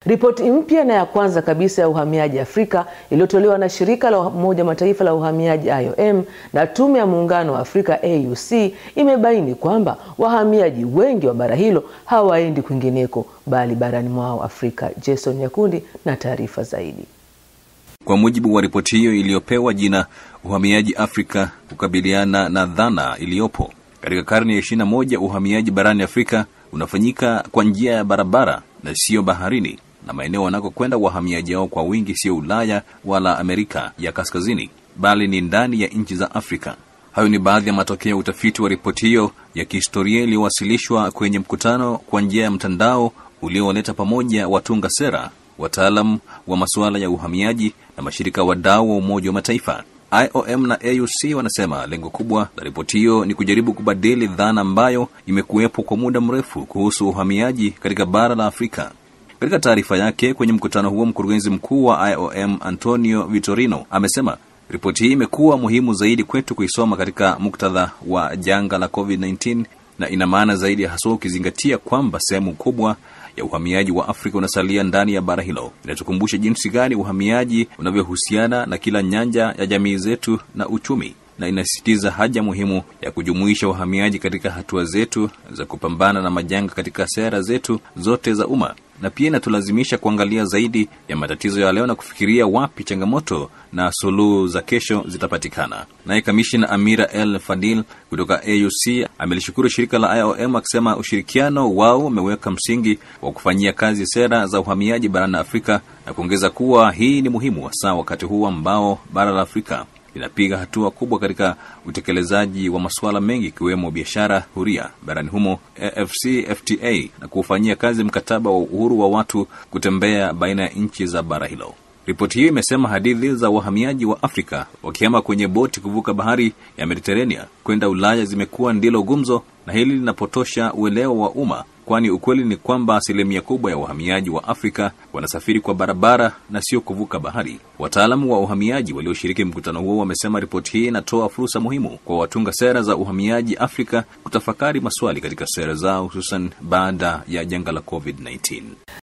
Ripoti mpya na ya kwanza kabisa ya uhamiaji Afrika iliyotolewa na shirika la Umoja Mataifa la uhamiaji IOM na tume ya muungano wa Afrika AUC imebaini kwamba wahamiaji wengi wa bara hilo hawaendi kwingineko bali barani mwao Afrika. Jason Nyakundi na taarifa zaidi. Kwa mujibu wa ripoti hiyo iliyopewa jina uhamiaji Afrika, kukabiliana na dhana iliyopo katika karne ya ishirini na moja, uhamiaji barani Afrika unafanyika kwa njia ya barabara na siyo baharini, na maeneo wanakokwenda wahamiaji hao kwa wingi sio Ulaya wala Amerika ya Kaskazini, bali ni ndani ya nchi za Afrika. Hayo ni baadhi ya matokeo ya utafiti wa ripoti hiyo ya kihistoria iliyowasilishwa kwenye mkutano kwa njia ya mtandao uliowaleta pamoja watunga sera, wataalam wa masuala ya uhamiaji na mashirika wadau wa Umoja wa Mataifa. IOM na AUC wanasema lengo kubwa la ripoti hiyo ni kujaribu kubadili dhana ambayo imekuwepo kwa muda mrefu kuhusu uhamiaji katika bara la Afrika. Katika taarifa yake kwenye mkutano huo, mkurugenzi mkuu wa IOM Antonio Vitorino amesema ripoti hii imekuwa muhimu zaidi kwetu kuisoma katika muktadha wa janga la COVID-19 na ina maana zaidi haswa ukizingatia kwamba sehemu kubwa ya uhamiaji wa Afrika unasalia ndani ya bara hilo. Inatukumbusha jinsi gani uhamiaji unavyohusiana na kila nyanja ya jamii zetu na uchumi, na inasisitiza haja muhimu ya kujumuisha uhamiaji katika hatua zetu za kupambana na majanga katika sera zetu zote za umma, na pia inatulazimisha kuangalia zaidi ya matatizo ya leo na kufikiria wapi changamoto na suluhu za kesho zitapatikana. Naye kamishna Amira El Fadil kutoka AUC amelishukuru shirika la IOM akisema ushirikiano wao umeweka msingi wa kufanyia kazi sera za uhamiaji barani Afrika na kuongeza kuwa hii ni muhimu hasa wakati huu ambao bara la Afrika linapiga hatua kubwa katika utekelezaji wa masuala mengi ikiwemo biashara huria barani humo AfCFTA na kuufanyia kazi mkataba wa uhuru wa watu kutembea baina ya nchi za bara hilo. Ripoti hiyo imesema hadithi za wahamiaji wa Afrika wakihama kwenye boti kuvuka bahari ya Mediterania kwenda Ulaya zimekuwa ndilo gumzo, na hili linapotosha uelewa wa umma, kwani ukweli ni kwamba asilimia kubwa ya wahamiaji wa Afrika wanasafiri kwa barabara na sio kuvuka bahari. Wataalamu wa uhamiaji walioshiriki mkutano huo wamesema ripoti hii inatoa fursa muhimu kwa watunga sera za uhamiaji Afrika kutafakari maswali katika sera zao, hususan baada ya janga la COVID-19.